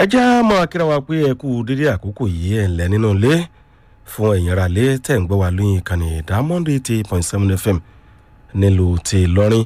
já máa kíra wa pé ẹ kú dédé àkókò yìí ẹ̀ ńlẹ̀ nínú ilé fún ẹ̀yin ara lé tẹ̀ ń gbọ́ wa lóyún ìkànnì diamond eighty point seven fm nílùú ti ìlọrin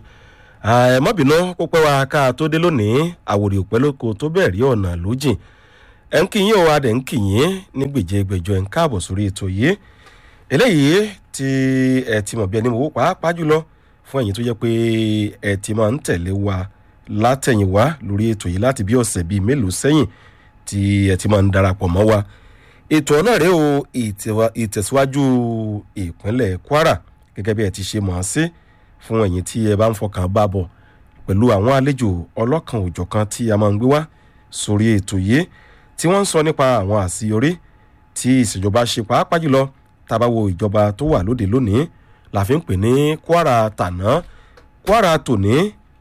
ẹ má bínú kó pẹ́ wa ká tó dé lónìí àwòrì òpẹ́ lóko tó bẹ́ẹ̀ rí ọ̀nà lójìn ẹ̀ ń kìyìn o adẹ̀ ń kìyìn ní gbèjégbèjọ ẹ̀ ń káàbọ̀ sórí ètò yìí eléyìí tí ẹ ti mọ̀ bí ẹni mọ̀ pàápàá jùlọ fún ẹ̀yin tó jẹ́ pé ẹ ti máa ń tẹ̀lé wa látẹ̀yìnwá lórí ètò yìí láti bí ọ̀sẹ̀ bíi mélòó sẹ́yìn tí ẹ ti máa ń darapọ̀ mọ́ wa ètò náà rèé o ìtẹ̀síwájú ìpínlẹ̀ kwara gẹ́gẹ́ bí ẹ ti ṣe mọ̀ ọ́n sí fún ẹ̀yin tí ẹ bá ń fọkàn bá bọ̀ pẹ̀lú àwọn àlejò ọlọ́kan òjọ̀kan tí a máa ń gbé wá sórí ètò yìí tí wọ́n ń sọ nípa àwọn àṣeyọrí tí ìṣèjọba ṣe pàápàá jùlọ tábàwo ìjọba tó wà lóde lónìí la fi ń pè ní kwara tàná kwara tòní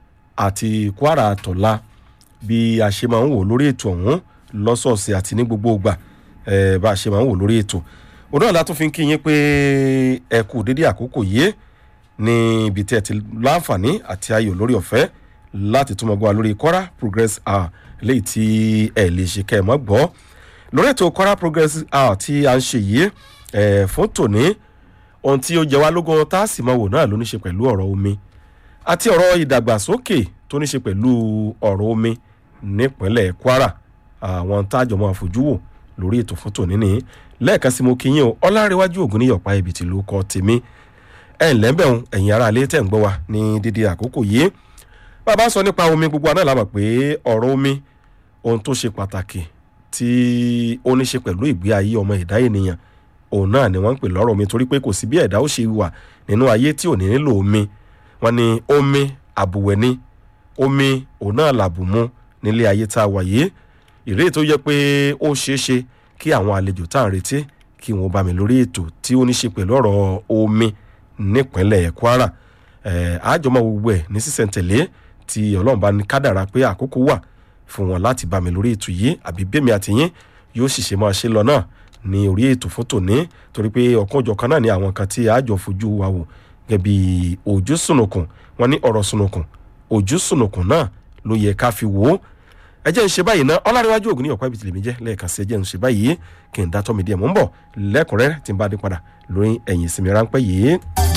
àti kwara tọ̀la bí a ṣe máa ń wò lórí ètò ọ̀hún lọ́sọ̀ọ̀sẹ̀ àti ní gbogbo ìgbà bá a ṣe máa ń wò lórí ètò òun náà látún fi ń kí yín pé ẹ kú dédé àkókò yìí ní ibi tí ẹ ti láǹfààní àti ayò lórí ọ̀fẹ́ láti túmọ̀ gbọ́ wa lórí kwara progress hour léyìí tí ẹ lè ṣe kẹ́ ẹ mọ́ gbọ́ lórí ètò kwara progress hour tí a ń ṣe yìí fún tòní ohun tí ó jẹ wá lógún tá a sì máa wò náà ló ní ṣe pẹ̀lú ọ̀rọ̀ omi àti ọ̀rọ̀ ìdàgbàsókè tó ní ṣe pẹ̀lú ọ̀rọ̀ omi nípínlẹ̀ kwara àwọn tájọ máa fojú wò lórí ètò fún tòní ní lẹ́ẹ̀kan sí mo kí yín o ọlárẹ̀wájú ògùn ní yọ̀pá ibi tí ló kọ́ tèmi ẹ̀ ǹlẹ́ bẹ̀rùn ẹ̀yìn ara alẹ́ tẹ̀ ń gbọ́ wa ní dídí àkókò yìí bàbá sọ nípa omi gbogbo àná làmọ̀ pé ọ̀rọ̀ omi ohun tó ṣe pàtàkì tí ó ní ṣe pẹ̀lú ìgbé ayé ọmọ ẹ̀dá ènìyàn òun náà ni wọ́n ń pè lọ́rọ̀ omi torí pé kò sí bí ẹ̀dá ó ṣe wà nínú ayé tí ò ní nílò omi wọ́n ní omi àbùwẹ̀ ni omi òun náà làbùmú nílé ayé tá a wà yìí ìrèé tó yẹ pé ó ṣeé ṣe kí àwọn àlejò tá à ń retí kí wọ́n bá mi lórí ètò tí ó ní ṣe pẹ̀lú ọ̀rọ̀ omi nípínlẹ̀ kwara àjọmọ̀ gbogbo ẹ̀ ní sísẹ̀ntẹ̀lé tí ọlọ́run bá ní kádàrá pé àkókò wà fún wọn láti bá mi lórí ètò yìí àbí bẹ́mi àtìyín yóò sì ṣe máa ṣe lọ náà ní orí ètò fún tòní torí pé ọ̀kan òjọ̀kan náà ní àwọn kan tí àjọ fojú wa wò gẹ́gẹ́ bí ojú sùnùkùn wọn ní ọ̀rọ̀ sùnùkùn ojú sùnùkùn náà ló yẹ ká fi wò ó ẹ jẹ́ ń ṣe báyìí ná ọlárẹ̀wájú ògùn ní ọ̀pá ibi tìlẹ̀mí jẹ́ lẹ́ẹ̀kan sí ẹ jẹ́ ń ṣe báyìí kí n dá tọ́ mi díẹ̀ mọ́ ń bọ̀ lẹ́kùnrẹ́rẹ́ tí n bá dé padà lórí ẹ̀yìn ìsinmi ráńpẹ́ yìí.